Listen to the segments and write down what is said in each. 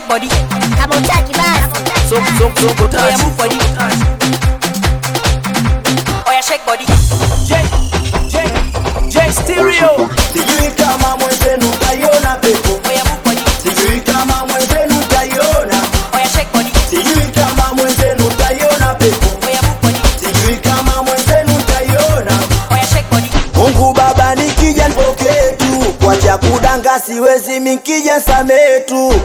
shake body. Kama utaki basi. So, so, so, go touch. Oya move body. Oya shake body. J, J, J Stereo. Sijui kama mwenzenu utaiona pepo, Oya move body. sijui kama mwenzenu utaiona, Oya shake body. sijui kama mwenzenu utaiona pepo, Oya move body. sijui kama mwenzenu utaiona. Oya shake body. Mungu Baba nikija nipokee tu, kwacha kudanga siwezi mikija samee tu.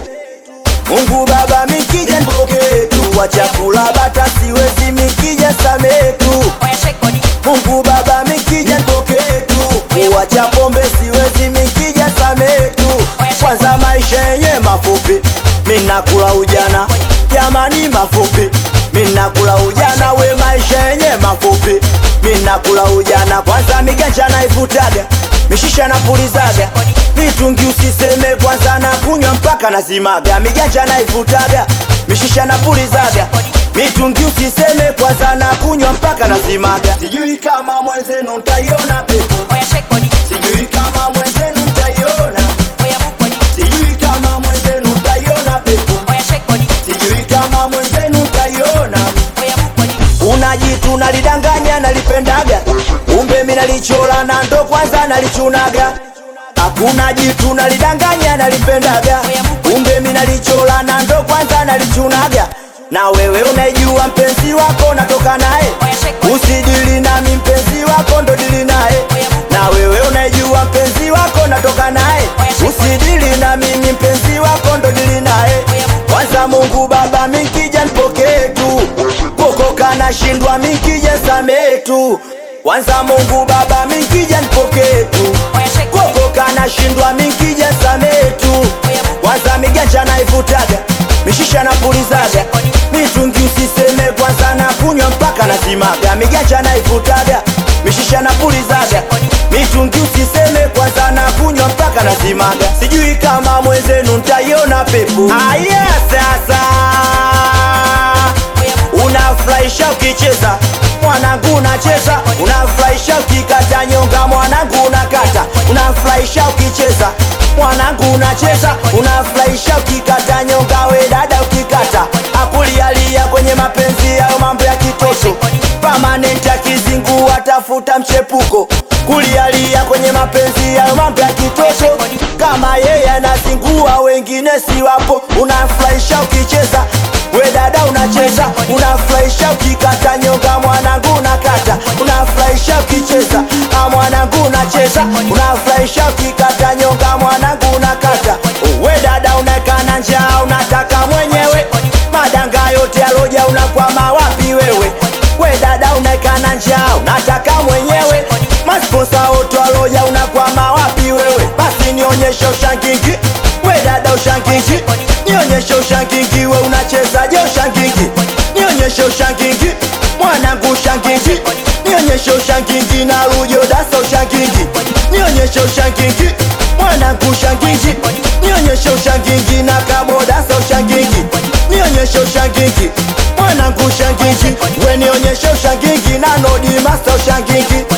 Mungu Baba mikija nipokee tu, kwacha kula bata siwezi mikija samee tu. Oya shake body. Mungu Baba mikija nipokee tu, kuwacha pombe siwezi mikija samee tu. Kwanza maisha yenye mafupi, mina kula ujana, jamani mafupi, mina kula ujana, we maisha yenye mafupi, mina kula ujana. Kwanza miganja naivutaga, mishisha napulizaga, mitungi usiseme, kwanza na kunywa mpaka nazimaga, miganja naivutaga, mishisha napulizaga mitungi usiseme, kwanza na kunywa mpaka nazimaga. Sijui kama mwenzenu ntaiona pepo, Oya shake body. sijui kama mwenzenu ntaiona, Oya move body. sijui kama mwenzenu ntaiona pepo, Oya shake body. sijui kama mwenzenu ntaiona. Oya move body. Unajitu nalidanganya nalipendaga, kumbe mi nalichola na ndo kwanza nalichunaga. Hakuna jitu nalidanganya nalipendaga, kumbe mi nalichola na ndo kwanza nalichunaga. Na wewe unaijua mpenzi wako natoka naye, usidili nami mpenzi wako ndo dili naye. Na wewe unaijua mpenzi wako natoka naye, usidili na mimi mpenzi wako ndo dili naye. Kwanza Mungu Baba mikija nipokee tu, kokoka nashindwa mikija samee tu. Kwanza Mungu Baba mikija nipokee tu, Oya shake body. kokoka nashindwa mikija samee tu. Kwanza miganja naivutaga, mishisha napulizaga, mitungi usiseme, kwanza na kunywa mpaka nazimaga. Miganja naivutaga, mishisha napulizaga, mitungi usiseme, kwanza na kunywa mpaka nazimaga. Sijui kama mwenzenu ntaiona pepo. Aya sasa unafurahisha ukicheza mwanangu unacheza, unafurahisha ukikata nyonga mwanangu unakata, unafurahisha ukicheza mwanangu unacheza, unafurahisha ukikata nyonga we dada ukikata, akulialia kwenye mapenzi yao mambo ya kitoto permanent akizingua tafuta mchepuko kulialia kwenye mapenzi yao mambo ya kitoto kama yeye anazingua wengine si wapo, unafurahisha ukicheza we dada unacheza, unafurahisha ukikata nyonga mwanangu unakata, unafurahisha ukicheza ah mwanangu unacheza, unafurahisha ukikata nyonga mwanangu unakata. We dada unaekana njaa unataka mwenyewe, madanga yote aloja unakwama wapi wewe? We dada unaekana njaa unataka mwenyewe, masponsa wote aloja unakwama wapi wewe? Basi nionyeshe ushangingi, we dada ushangingi, nionyeshe ushangingi, we unachezaje ushangingi? Nionyeshe ushangingi, mwanangu ushangingi, nionyeshe ushangingi na rujo dasa ushangingi, nionyeshe ushangingi, mwanangu ushangingi, nionyeshe ushangingi na kabodasa ushangingi, nionyeshe ushangingi, mwanangu ushangingi, we nionyeshe ushangingi na nodi masa ushangingi,